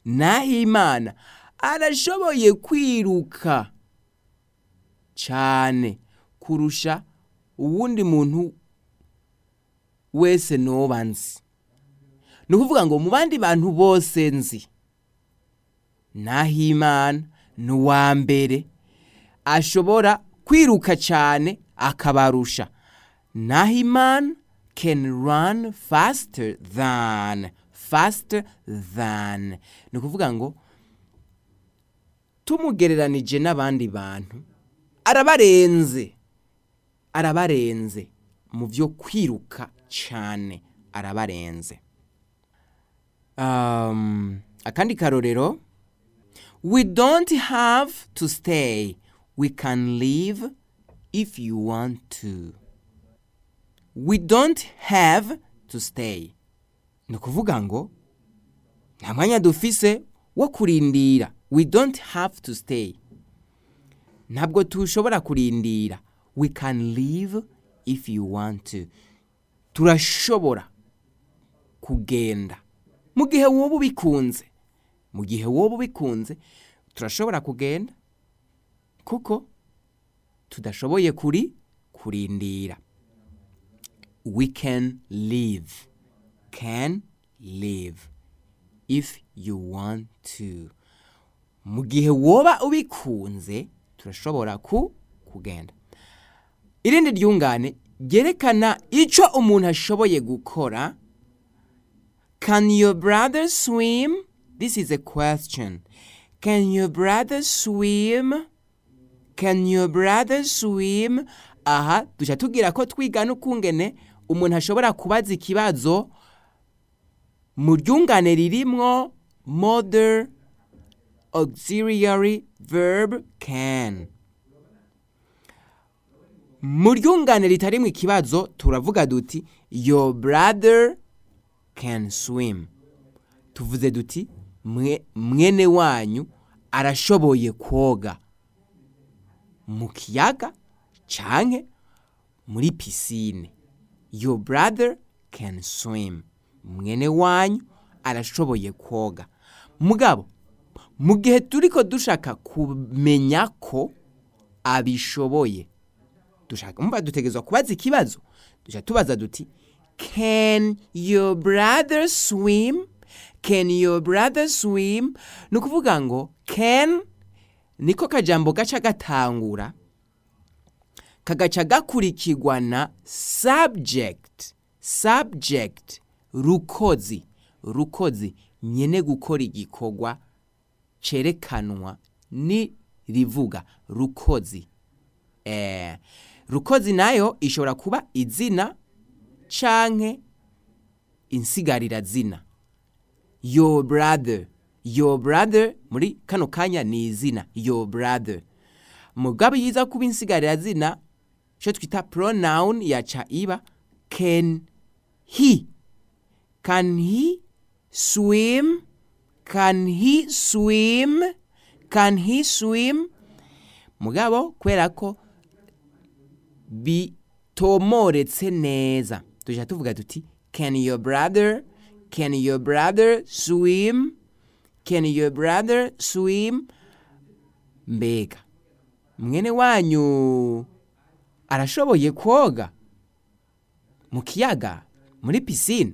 nahimana arashoboye kwiruka cyane kurusha uwundi muntu wese noba nzi ni ukuvuga ngo mu bandi bantu bose nzi nahimana ni uwa mbere ashobora kwiruka cyane akabarusha nahimana can run faster than faster than ni ukuvuga ngo tumugereranije n'abandi bantu arabarenze arabarenze mu byo kwiruka cyane arabarenze um, akandi karorero we don't have to stay we can leave if you want to we don't have to stay ni ukuvuga ngo nta mwanya dufise wo kurindira we don't have to stay ntabwo tushobora kurindira we can leave if you want to turashobora kugenda mu gihe woba ubikunze mu gihe woba ubikunze turashobora kugenda kuko tudashoboye kuri kurindira we can leave can leave if you want to mu gihe woba ubikunze turashobora ku kugenda irindi ryungane ryerekana icyo umuntu ashoboye gukora can your brother swim this is a question can your brother swim can your brother swim aha duca tubwira ko twiga n'ukungene umuntu ashobora kubaza ikibazo mu ryungane ririmwo modern auxiliary verb can mu ryungane ritarimwo ikibazo turavuga duti your brother can swim tuvuze duti mwe, mwene wanyu arashoboye koga mu kiyaga canke muri pisine your brother can swim mwene wanyu arashoboye koga mugabo mu gihe turiko dushaka kumenya ko abishoboye dushaka mva dutegerezwa kubaza ikibazo duca tubaza duti can your brother swim can your brother swim ni ukuvuga ngo can niko kajambo gaca gatangura kagaca gakurikirwa na subject subject rukozi rukozi nyene gukora igikorwa cerekanwa ni rivuga rukozi eh, rukozi nayo ishobora kuba izina canke insigarira zina your brother your brother muri kano kanya ni izina your brother mugabo yiza kuba insigarira zina cyo twita pronoun yaca iba can he can he swim can he swim can he swim mugabo kubera ko bitomoretse neza tujya tuvuga tuti can your brother can your brother swim can your brother swim mbega mwene wanyu arashoboye koga mu kiyaga muri pisine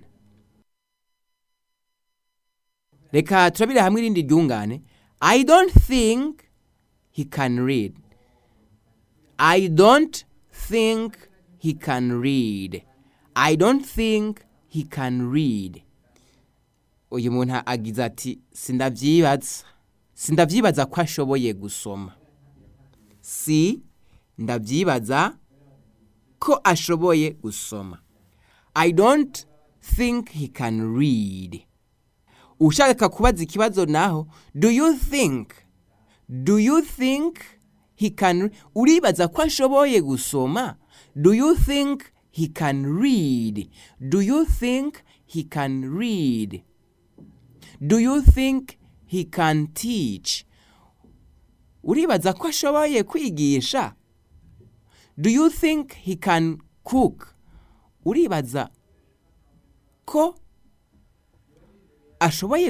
reka turabire hamwe irindi ryungane i don't think he can read i don't think he can read i don't think he can read uyu muntu agize ati sindavyibaza sindavyibaza ko ashoboye gusoma si ndavyibaza ko ashoboye gusoma i don't think he can read ushaka kubaza ikibazo naho do you think do you think he can uribaza ko ashoboye gusoma do you think he can read do you think he can read do you think he can teach uribaza ko ashoboye kwigisha do you think he can cook uribaza ko ashoboye